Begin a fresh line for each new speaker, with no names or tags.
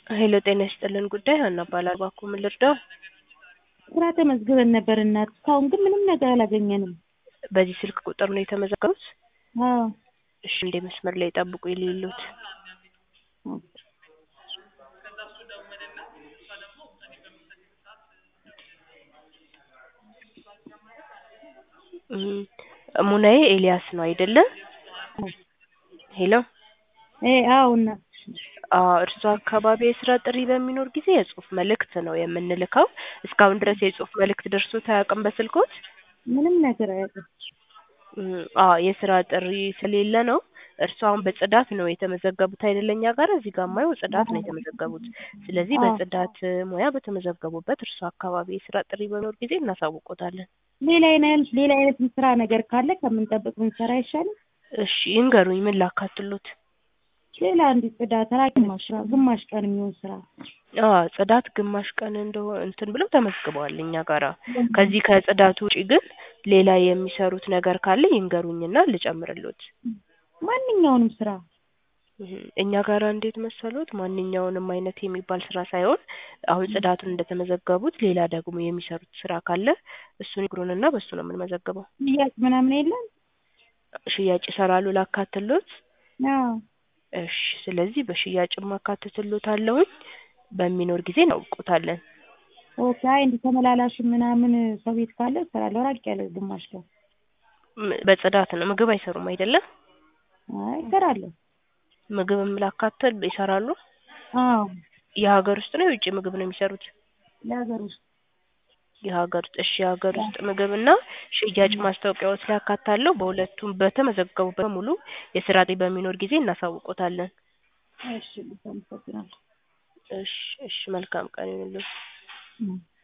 ሄሎ ጤና ይስጥልን ጉዳይ ሀና እባላለሁ። እባክዎ ምን ልርዳው?
ስራ ተመዝግበን ነበር እናት፣ እስካሁን ግን ምንም ነገር አላገኘንም።
በዚህ ስልክ ቁጥር ነው የተመዘገቡት?
አዎ
እሺ እንደ መስመር ላይ ጠብቁ የሌሉት ሙናዬ ኤልያስ ነው አይደለ? ሄሎ
እ አዎ እናት
እርሷ አካባቢ የስራ ጥሪ በሚኖር ጊዜ የጽሁፍ መልእክት ነው የምንልከው። እስካሁን ድረስ የጽሁፍ መልእክት ደርሶት አያውቅም በስልኮት?
ምንም ነገር አያውቅም።
አዎ የስራ ጥሪ ስለሌለ ነው። እርሱ አሁን በጽዳት ነው የተመዘገቡት አይደለ? እኛ ጋር እዚህ ጋር የማየው ጽዳት ነው የተመዘገቡት። ስለዚህ በጽዳት ሙያ በተመዘገቡበት እርሱ አካባቢ የስራ ጥሪ በሚኖር ጊዜ እናሳውቆታለን።
ሌላ አይነት ሌላ አይነት ስራ ነገር ካለ ከምንጠብቅ ብንሰራ አይሻልም?
እሺ ይንገሩኝ፣ ምን ላካትሎት?
ሌላ እንዲህ ጽዳት ራ ግማሽ ስራ ግማሽ ቀን የሚሆን ስራ
አዎ ጽዳት ግማሽ ቀን እንደሆነ እንትን ብለው ተመዝግበዋል እኛ ጋራ። ከዚህ ከጽዳቱ ውጪ ግን ሌላ የሚሰሩት ነገር ካለ ይንገሩኝና ልጨምርሎት።
ማንኛውንም ስራ
እኛ ጋራ እንዴት መሰሎት፣ ማንኛውንም አይነት የሚባል ስራ ሳይሆን አሁን ጽዳቱን እንደተመዘገቡት ሌላ ደግሞ የሚሰሩት ስራ ካለ እሱን ይግሩንና በሱ ነው የምንመዘግበው።
ሽያጭ ምናምን የለም?
ሽያጭ ይሰራሉ ላካትሎት?
አዎ
እሺ ስለዚህ በሽያጭ ማካተትሎታለሁኝ በሚኖር ጊዜ እናውቆታለን።
ኦኬ አይ እንዲህ ተመላላሽ ምናምን ሰው ቤት ካለ እሰራለሁ። ራቅ ያለ ግማሽ ቀን
በጽዳት ነው ምግብ አይሰሩም አይደለ?
አይ እሰራለሁ።
ምግብም ላካትል ይሰራሉ?
አዎ
የሀገር ውስጥ ነው የውጭ ምግብ ነው የሚሰሩት?
ለሀገር ውስጥ
የሀገር ውስጥ እሺ የሀገር ውስጥ ምግብና ሽያጭ ማስታወቂያዎች ላይ አካታለሁ። በሁለቱም በተመዘገቡበት በሙሉ የስራ ጥሪ በሚኖር ጊዜ እናሳውቆታለን።
እሺ አመሰግናለሁ።
እሺ እሺ መልካም ቀን ይሁንልዎት።